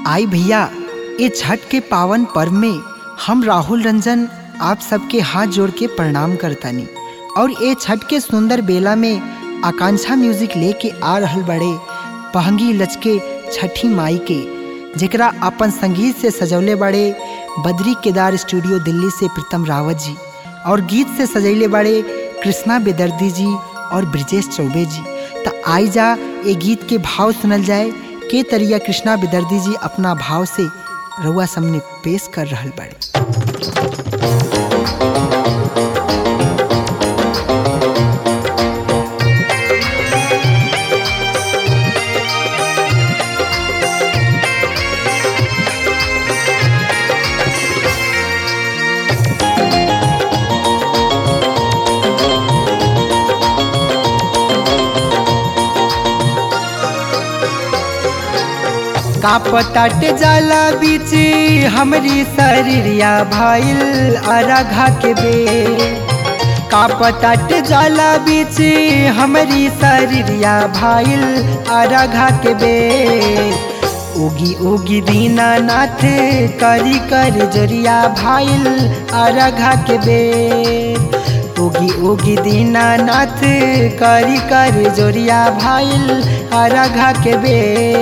आई भैया ये छठ के पावन पर्व में हम राहुल रंजन आप सबके हाथ जोड़ के प्रणाम करतानी और ये छठ के सुंदर बेला में आकांक्षा म्यूजिक लेके आ रहल बड़े पहंगी लचके छठी माई के जेकरा अपन संगीत से सजौले बड़े बद्री केदार स्टूडियो दिल्ली से प्रीतम रावत जी और गीत से सजैले बड़े कृष्णा बेदर्दी जी और ब्रिजेश चौबे जी तो आई जा ये गीत के भाव सुनल जाए के तरिया कृष्णा बेदर्दी जी अपना भाव से रउआ सामने पेश कर रहल बड़े कापताट जाला बीच हमरी शरीरिया भाईल अरघा के बे कापताट जाला बीच हमरी शरीरिया भाईल अरघा के बे उगी उगी दीनानाथ करी कर जोरिया भाईल अरघा के बे उगी उगी दीनानाथ करी कर जोरिया भाईल अरघा के बे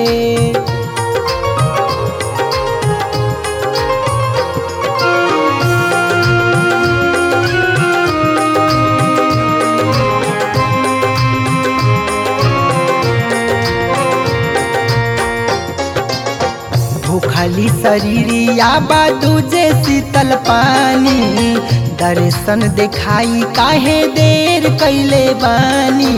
भूखली शरीरिया दूजे शीतल पानी दर्शन दिखाई काहे देर कैले बानी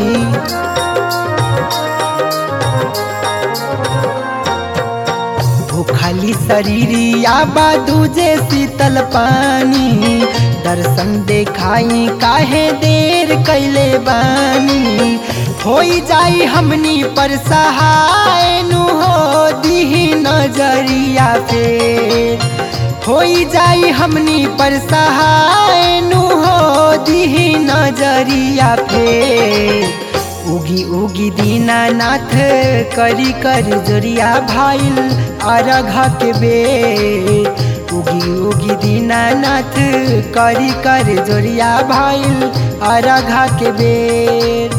भूखली शरीरिया दूजे शीतल पानी दर्शन दिखाई काहे देर कैले बानी होई जाई हमनी पर सहाय नु हो दीही नजरिया फेर होई जाई हमनी पर सहाय नु हो दीही नजरिया फेर उगी उगी दीनानाथ करी कर जोरिया भाईल अरघा के बे उगी उगी दीनानाथ करी कर जोरिया भाईल अरघा के बेर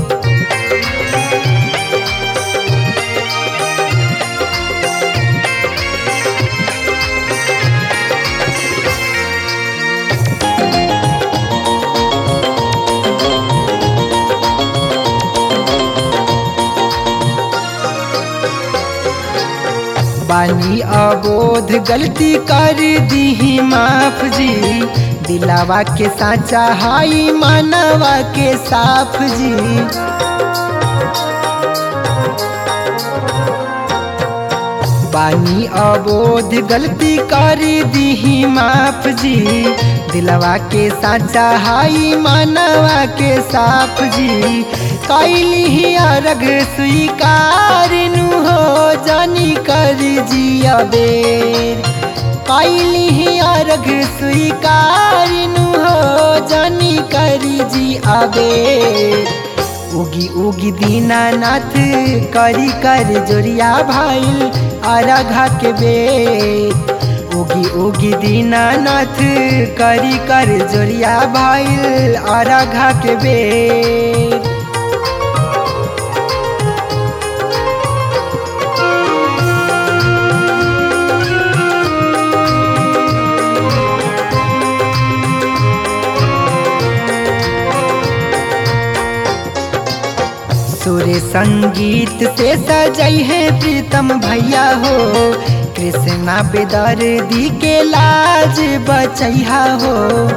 बानी अबोध गलती कर दी माफ जी दिलावा के साचा हाई मानवा के साफ जी बानी अबोध गलती कर दी माफ जी दिलवा के साचा हाई मानवा के साफ जी कैली अर्घ स्वीकार नु हो जानी कर जिया बेर कैली अर्घ स्वीकार नु हो जानी कर जी अबेर उगी उगी दीनानाथ करी कर जोरिया भाईल अरघा के बे उगी उगी दीनानाथ करी कर जोरिया भाईल अरघा के बेर सुर संगीत से सजई है प्रीतम भैया हो कृष्णा बेदर दी के लाज बचैया हो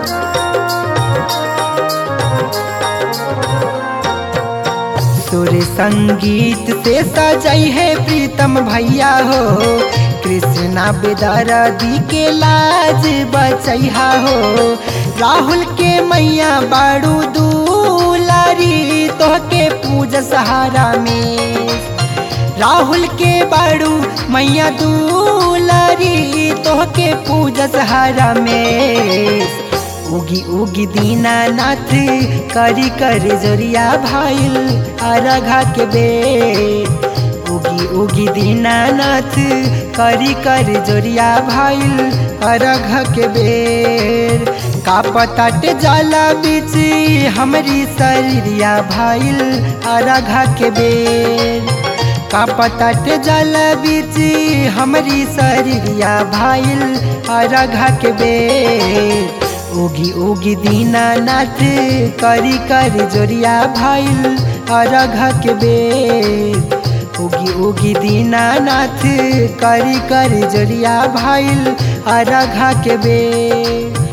सुर संगीत से सजई है प्रीतम भैया हो कृष्णा बेदर दी के लाज बचैया हो राहुल के मैया बाड़ू दूलारी तोहके पूज सहारा में राहुल के बाड़ू मैया दूलारी तोहके पूज सहारा में उगी उगी दीनानाथ करी कर जोरिया भाईल अरघा के बे उगी उगी दीनानाथ करी कर जोरिया भाईल अरघ के बेर का पताटे जाला बीच हमरी शरीरिया भाईल अरघ के बेर का पताटे जाला बीच हमरी शरीरिया भाईल अरघ के बेर उगी उगी दीनानाथ करी कर जोरिया भाईल अरघ के बेर उगी उगी दीनानाथ करी कर जोरिया भाईल अरघ के बेर